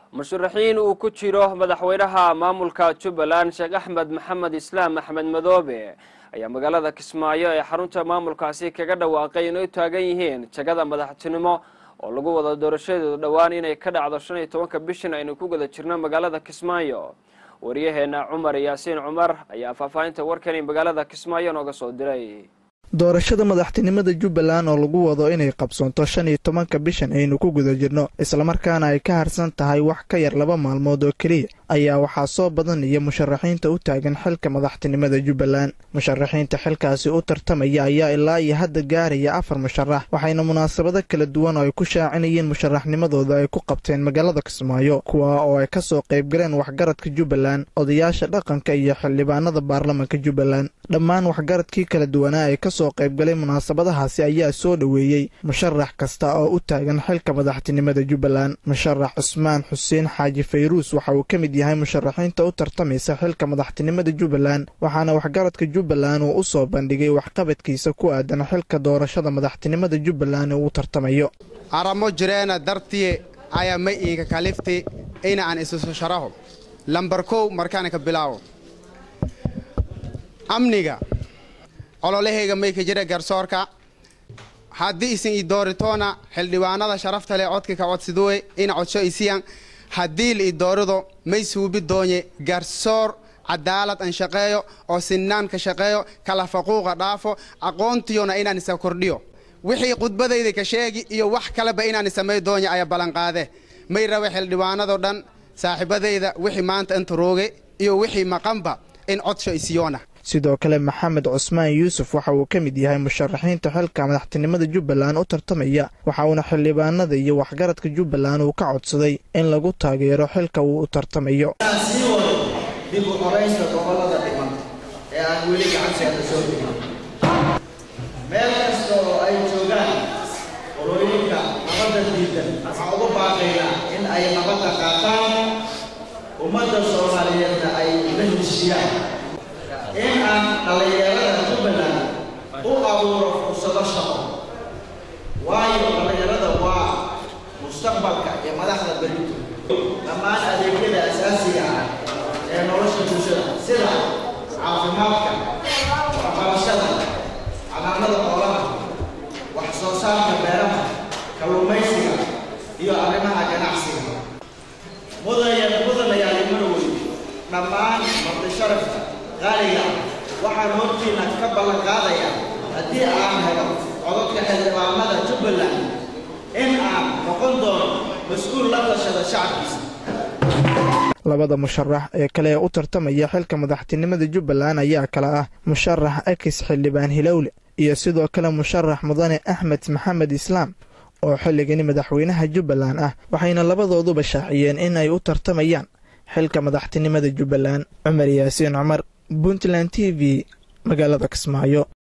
musharaxiin uu ku jiro madaxweynaha maamulka jubbaland sheekh axmed maxamed islaam axmed madoobe ayaa magaalada kismaayo ee xarunta maamulkaasi kaga dhawaaqay inay u taagan yihiin jagada madaxtinimo oo lagu wado doorashadeedu dhowaan inay ka dhacdo shan iyo tobanka bishan aynu ku guda jirno magaalada kismaayo wariyaheena cumar yaasiin cumar ayaa faahfaahinta warkani magaalada kismaayo nooga soo diray doorashada madaxtinimada jubbaland oo lagu wado inay qabsoonto shan iyo tobanka bishan aynu ku guda jirno islamarkaana ay ka harsan tahay wax ka yar laba maalmood oo keliya ayaa waxaa soo badanaya musharaxiinta u taagan xilka madaxtinimada jubbaland musharaxiinta xilkaasi u tartamaya ayaa ilaa iyo hadda gaaraya afar musharax waxayna munaasabado kala duwan oo ay ku shaacinayeen musharaxnimadooda ay ku qabteen magaalada kismaayo kuwa oo ay kasoo qaybgaleen waxgaradka jubbaland odayaasha dhaqanka iyo xildhibaanada baarlamanka jubbaland dhammaan waxgaradkii kala duwanaa ee kasoo qaybgalay munaasabadahaasi ayaa soo dhoweeyey musharax kasta oo u taagan xilka madaxtinimada jubbaland musharax cusmaan xuseen xaaji fayruus waxa uu ka mid yahay musharaxiinta u tartamaysa xilka madaxtinimada jubbaland waxaana waxgaradka jubbaland uu u soo bandhigay waxqabadkiisa ku aadan xilka doorashada madaxtinimada jubbaland uu tartamayo aramo jireena dartiye ayaa ma iinka kalifti ina aan isuso sharaho lambar kow markaana ka bilaawo amniga ololahayga may ka jira garsoorka haddii isin i dooritoona xildhibaanada sharafta leh codka ka codsiduwe ina codsho isiyan haddii la i doorido may suubi doonye garsoor cadaalad an shaqeeyo oo sinnaan ka shaqeeyo kala faquuqa dhaafo aqoontiyona inaan isa kordhiyo wixii khudbadayda ka sheegi iyo wax kaleba inaan samay doonya ayaa ballanqaade may rabe xildhibaanado dhan saaxiibadayda wixii maanta inta rooge iyo wixii maqanba in codsho isiyoona sidoo kale maxamed cusmaan yuusuf waxa uu ka mid yahay musharaxiinta xilka madaxtinimada jubbaland u tartamaya waxa uuna xildhibaanada iyo waxgaradka jubbaland uu ka codsaday in lagu taageero xilka uu u tartamayo sii wado dib u qoraysta gobollada dhiman ee aan weli gacanteeda soo dhigin meel kasta oo ay joogaan qolooyinka nabadda diidan waxaa ugu baaqaynaa in ay nabadda qaataan ummadda soomaaliyeedna ay la heshiyaan in aan dhallinyarada jubbaland u abuuro fursado shaqo waayo dhallinyarada waa mustaqbalka iyo madaxda berito dhammaan adeegyada asaasiga ah ee nolosha bulshada sida caafimaadka waxbarashada calaamada xoolaha wax soo saarka beeraha kalluumaysiga iyo arrimaha ganacsiga mudaya mudanayaali marwey dhammaan marti sharafka qaaliga waxaan hortiina ka ballan qaadayaa haddii aan helo codadka xildhibaanada jubbaland in aan noqon doono mas-uul la tashada shacabkiisa labada musharax ee kale ee u tartamaya xilka madaxtinimada jubbaland ayaa kala ah musharax akis xildhibaan hilowle iyo sidoo kale musharax mudane axmed maxamed islaam oo xilligani madaxweynaha jubbaland ah waxayna labadooduba shaaciyeen in ay u tartamayaan xilka madaxtinimada jubbaland cumar yaasiin cumar puntland t v magaalada kismaayo